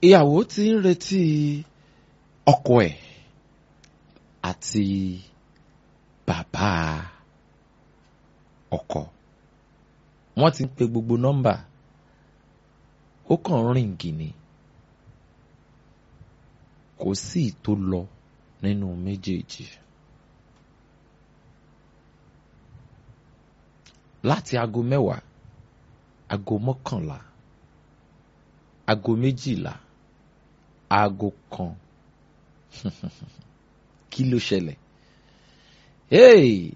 ìyàwó ti ń retí ọkọ ẹ̀ àti bàbá ọkọ wọ́n ti ń pe gbogbo nọ́mbà ó kàn ń rìngì ni kò sí ìtò lọ nínú méjèèjì láti aago mẹ́wàá aago mọ́kànlá aago méjìlá aago kan kí ló ṣẹlẹ̀ hey!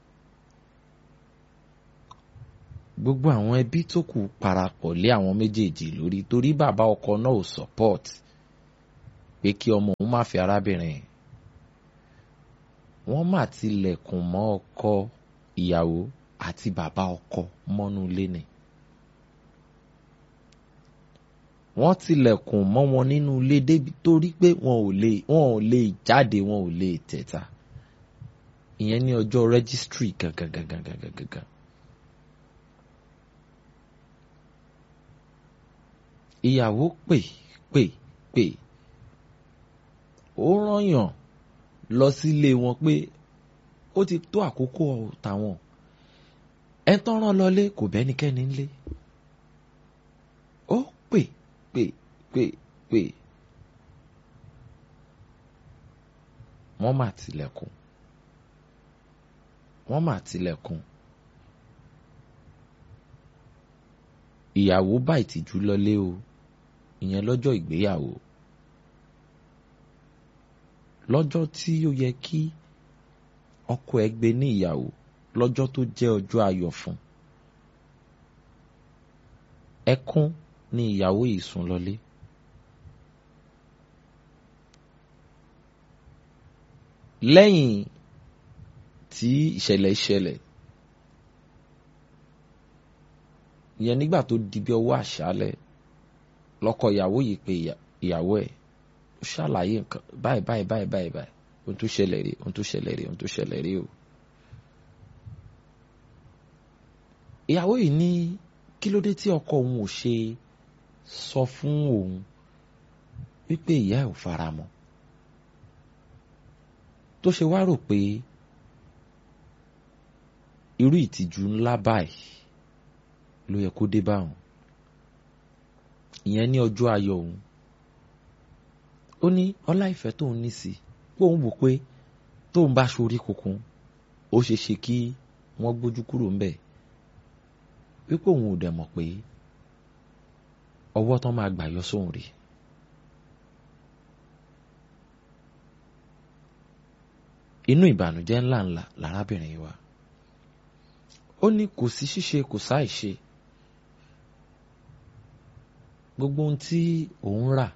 gbogbo àwọn ẹbí tó kù parapọ̀ lé àwọn méjèèjì lórí torí bàbá ọkọ náà ò support pé kí ọmọ òun má fi arábìnrin wọ́n mà tilẹ̀kùn mọ́ ọkọ ìyàwó àti bàbá ọkọ mọ́nú ilé ni wọ́n tilẹ̀kùn mọ́ wọn nínú ilé débi torí pé wọn ò lè wọn ò lè jáde wọn ò lè tẹ̀ta ìyẹn ní ọjọ́ registry gangan gangan gangan gangan. ìyàwó pè pè pè ó rányàn lọ sílé wọn pé ó ti tó àkókò tàwọn ẹ tán rán lọlé kò bẹ́nikẹ́ni ńlé ó pè pè pè pè wọ́n mà tilẹ̀kùn wọ́n mà tilẹ̀kùn ìyàwó bá ìtìjú lọlé o ìyẹn lọ́jọ́ ìgbéyàwó lọ́jọ́ tí ó yẹ kí ọkọ ẹ̀ gbé ní ìyàwó lọ́jọ́ tó jẹ́ ọjọ́ ayọ̀ fún ẹkún ni ìyàwó yìí sùn lọlé lẹ́yìn tí ìṣẹ̀lẹ̀ ìṣẹ̀lẹ̀ ìyẹn nígbà tó di bí ọwọ́ àṣálẹ́ lọ́kọ ìyàwó yìí pé ìyàwó ẹ̀ ó ṣàlàyé nǹkan báyìí báyìí báyìí báyìí báyìí ohun tó ṣẹlẹ̀ rí ohun tó ṣẹlẹ̀ rí ohun tó ṣẹlẹ̀ rí o. ìyàwó yìí ní kí ló dé tí ọkọ òun ò ṣe sọ fún òun wípé ìyá ẹ̀ ò fara mọ́ tó ṣe wá rò pé irú ìtìjú ńlá báyìí ló yẹ kó dé bá òun ìyẹn ní ọjọ́ ayọ̀ òun ó ní ọlá ìfẹ́ tóun ní sí pé òun wò pé tóun bá ṣorí kunkun ó ṣe ṣe kí wọ́n gbójú kúrò ńbẹ̀ wípé òun ò dẹ̀ mọ̀ pé ọwọ́ tán máa gbà yọ sóhun rèé inú ìbànújẹ́ ńlá ńlá lárábìnrin wa ó ní kò sí ṣíṣe kò sáì ṣe gbogbo ohun tí òun rà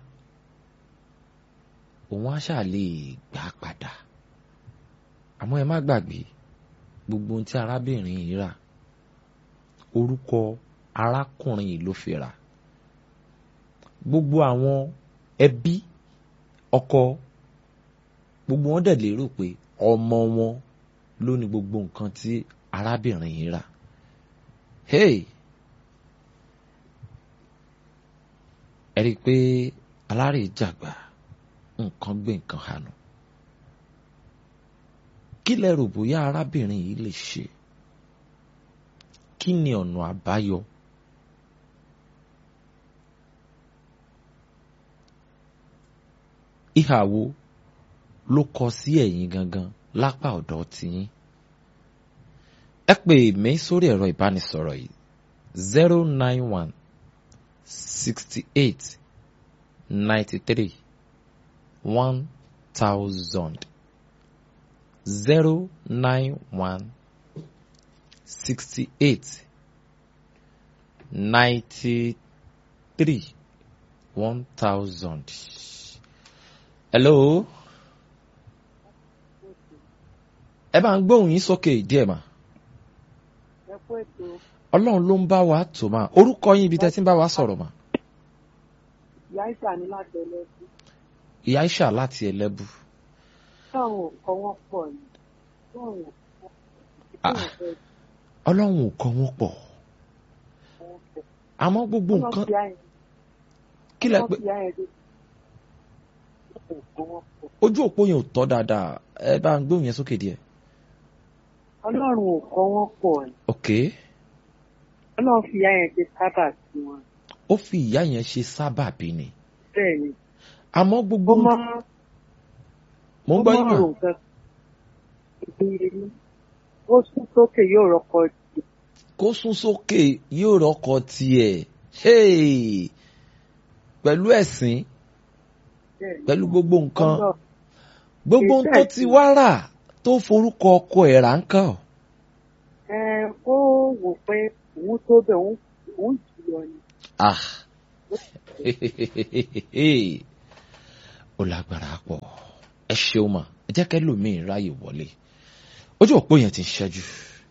òun á ṣáà lè gbà padà àmọ́ ẹ má gbàgbé gbogbo ohun tí arábìnrin yìí rà orúkọ arákùnrin yìí ló fi rà gbogbo àwọn ẹbí ọkọ gbogbo wọn dẹ̀ lérò pé ọmọ wọn ló ní gbogbo nǹkan tí arábìnrin yìí rà hey ẹ rí i pé alárè jàgbà nǹkan gbé nǹkan hànú kí lẹ rò bóyá arábìnrin yìí lè ṣe kí ni ọ̀nà àbáyọ ìhà wo ló kọ sí ẹ̀yin gangan lápá ọ̀dọ̀ tiyín ẹ pè mí sórí ẹ̀rọ ìbánisọ̀rọ̀ yìí zero nine one sixty eight ninety three one thousand zero nine one sixty eight ninety three one thousand. hello. ẹ bá ń gbóhùn yín sókè díẹ̀ mà. ẹ kú ètò ọlọ́run ló ń bá wa tò mà orúkọ yín ibi tẹ́ ti ń bá wa sọ̀rọ̀ mà. ìyá ìsà ní láti ẹlẹ́sìn ìyá Aisha láti ẹlẹ́bù. táwọn nǹkan wọn pọ̀ ni táwọn Ah. nǹkan fẹ́ ọlọ́run ò kọ́ wọn pọ̀ wọn pọ̀ àmọ́ gbogbo wọ́n nǹkan fi àyìn kí lẹ wọ́n pé fi àyìn dé ò kọ́wọ́ pọ̀ ojú òpó yẹn ò tọ́ dáadáa ẹ bá ń gbóhùn yẹn sókè díẹ̀. ọlọ́run ò kọ́wọ́ pọ̀ ni ok ọlọ́run fi ìyá yẹn ṣe sábà sí wọn ó fi ìyá yẹn ṣe sábàbí ni bẹ́ẹ̀ ni àmọ́ ó gbogbo mọ́ mo ń gbọ́ yín mà rò nǹkan ìdíyelé ó sún sókè yóò rọkọ jù kó sún sókè yóò rọkọ tiẹ̀ hey! pẹ̀lú ẹ̀sìn bẹ́ẹ̀ ni pẹ̀lú gbogbo nǹkan ọlọ́run gbogbo ohun tó ti wá rà tó forúkọ ọkọ ẹ̀ rà ń kàn ọ́. ẹ ó wò pé òun tó bẹ̀ òun òun jù lọ ni Ah. ó lágbára pọ̀ ẹ ṣeun mà ẹ jẹ́ kẹ́lòmíì ráyè wọlé ojú òpó yẹn ti ń ṣẹ́jú.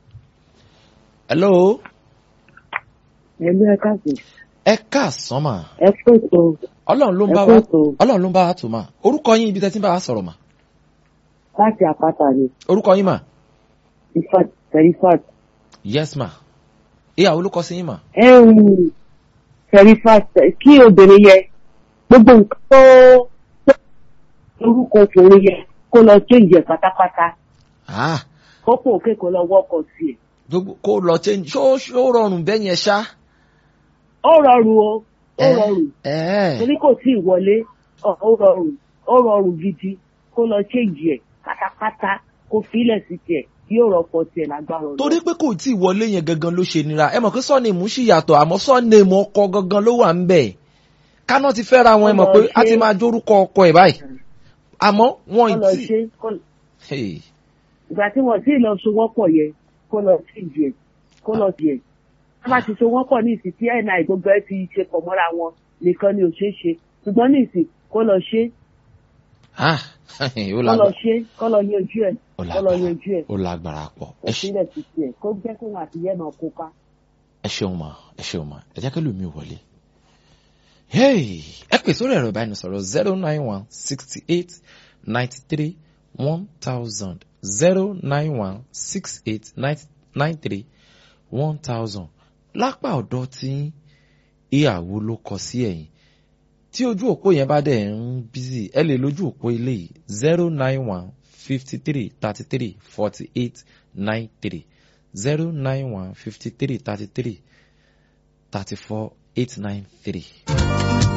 hello ẹ̀mí ẹ̀ka sí ẹ káàsán mà ẹ pèsè ọlọ́run ló ń ẹ bá wa pèsè ọlọ́run ló ń bá wa tò mà orúkọ yín ibi tẹ́ ti ń bá wa sọ̀rọ̀ mà láti àpáta ni orúkọ yín mà ifat serifat yes mà ìyàwó ló kọ sí yín mà serifat kí obìnrin yẹ gbogbo nǹkan tó tó orúkọ obìnrin yẹ kó lọ change ẹ pátápátá ah kó pò òkè kó lọ wọkọ sí ẹ. gbogbo kó lọ change ṣó ṣó rọrùn bẹ́ẹ̀ yẹn ṣá. ó rọrùn o ó ẹ rọrùn ẹ torí kò tí ì wọlé ọ, ó rọrùn ó rọrùn gidi kó lọ change ẹ pátápátá kó filẹ̀ sí tiẹ̀ yóò rọpò tiẹ̀ lágbára Ọlọ́run. torí pé kò tí ì wọlé yẹn gangan ló ṣe nira ẹ mọ̀ pé sọ́ọ̀nìmù sì yàtọ̀ àmọ́ sọ́ọ̀nìmù ọkọ gangan ló wà ń bẹ̀ káná ti fẹ́ra wọn ẹ mọ̀ pé a ti máa jórúkọ ọkọ ẹ̀ báyìí àmọ́ wọn kó ì lọ tí ṣe kó- Hey, ìgbà tí wọn tí ì lọ so wọ́pọ̀ yẹ kó lọ change ẹ kó lọ tiẹ̀ wọ́n bá ti so wọ́pọ̀ ní ìsìn tí ni gbogbo ẹ ti ṣe pọ̀ mọ́ra wọn nìkan ni ò ṣeé ṣe ṣùgbọ́n ní ìsìn kó lọ ṣe ah, ó kó lọ lágbára ṣe kó lọ yanjú ẹ ó kó lọ lágbára yanjú ẹ ó lágbára pọ̀ kó ẹ ṣe- sílẹ̀ sí tiẹ̀ kó jẹ́ kó wọn àti yẹ́ náà kópa. ẹ ṣeun mà ẹ ṣeun mà ẹ jẹ́ kí lómi wọlé. Hey, ẹ pè sórí ẹ̀rọ ìbánisọ̀rọ̀ zero nine one sixty eight ninety three one thousand zero nine one six eight nine three one thousand lápá ọ̀dọ̀ tí ìyàwó ló kọ sí ẹ̀yìn tí ojú òpó yẹn bá dẹ̀ ń bízì ẹ lè lójú òpó ilé yìí zero nine one fifty three thirty three forty eight nine three zero nine one fifty three thirty three thirty four eight nine three.